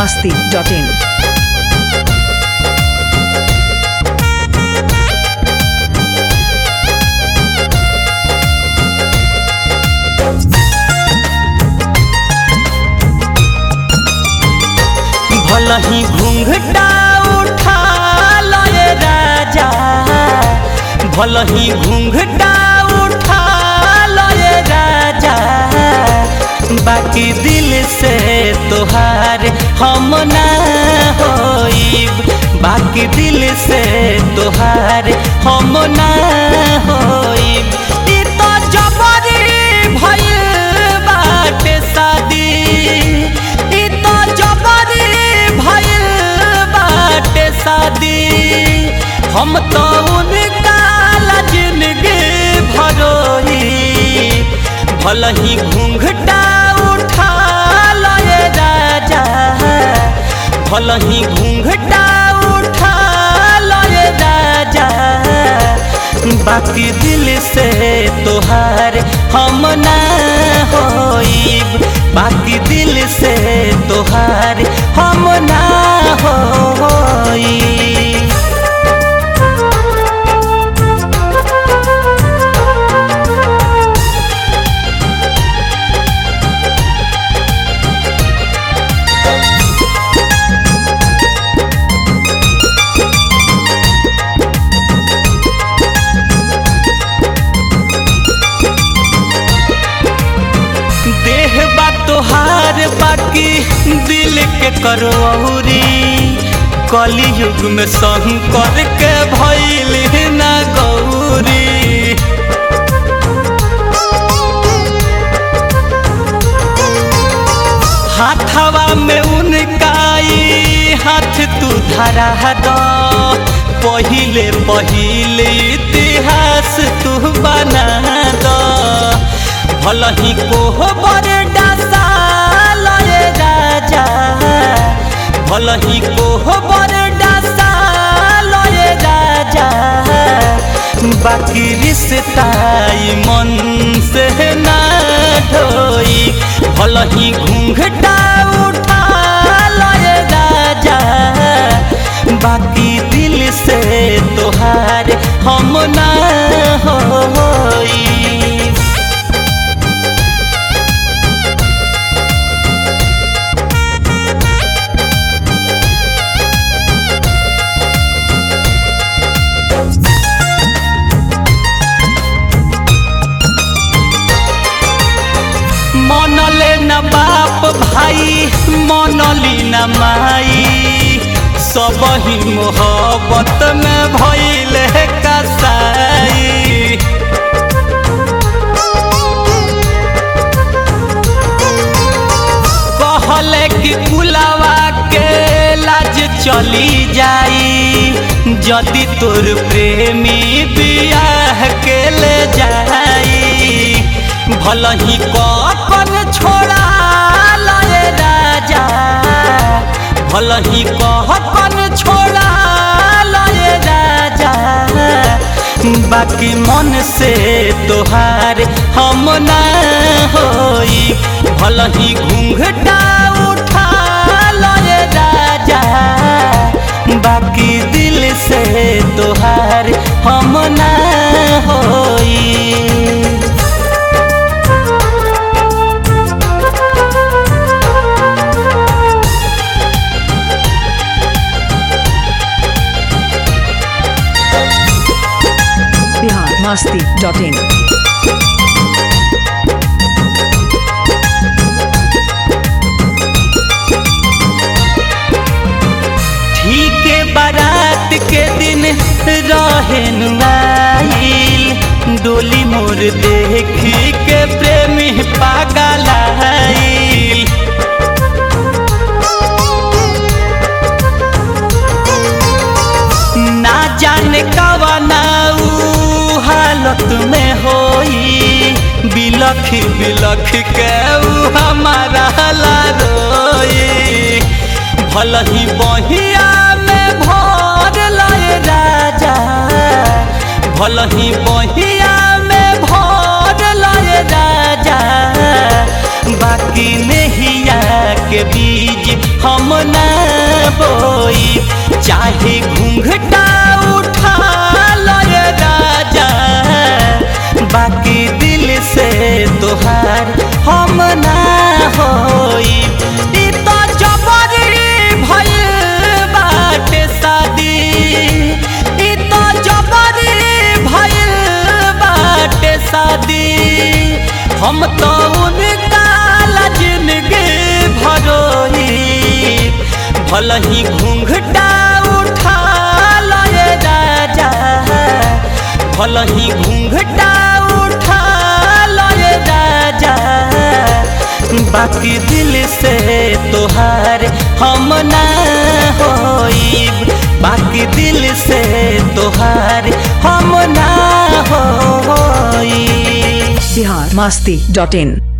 masti.in. भलही घूंघटा उठा लय राजा भलही घूंघटा उठा लय राजा बाकी दिल से तोहार हम ना होइब बाकी दिल से तोहार हम ना होइब ई तो जबरी भइल बाटे शादी ई तो जबरी भइल बाटे शादी हम तो उनका ला जिंदगी भरोही भलही घूंघटा उठा लय राजा भलही घूंघटा उठा लय राजा बाकी दिल से तोहार हम ना होइब बाकी दिल से तोहार हम ना होइब देह बा तोहार बाकी दिल के करौरी कली युग में शंकर के भैल ना गौरी हाथवा में उनकाई हाथ तू धरा दो पहिले पहिले इतिहास तू बना दो भलही कोहबर डासा लय राजा भलही कोहबर डासा लय राजा बाकी रिश्ताई मन से ना ढोई भलही घूंघटा उठा लय राजा बाकी दिल से तोहार हम ना होई मनले न बाप भाई मनली न माई सब ही मोहब्बत में भइल कसाई कहले कि कुलावा के लाज चली जाई जदि तोर प्रेमी बियाह के ले जाई भलही कपन छोड़ा लय राजा भलही कहपन छोड़ा लय राजा बाकी मन से तोहार हम ना होई भलही घूंघटा उठा लय राजा बाकी दिल से तोहार हम ना होई Bihar masti.in. ठीके बारात के दिन रहेन आइल डोली मोर देखी के प्रेमी पागल आइल ना जाने कवना ऊ हालत में होई बिलख बिलख के ऊ हमारा ला रोई भलही बहिया में भर लय राजा भलही बहिया में भर लय राजा बाकी नहिया के बीज हम ना भलही घूंघटा उठा लए राजा भलही घूंघटा उठा लए राजा बाकी दिल से तोहार हम ना होइब बाकी दिल से तोहार हम ना होइब बिहार मस्ती डॉट इन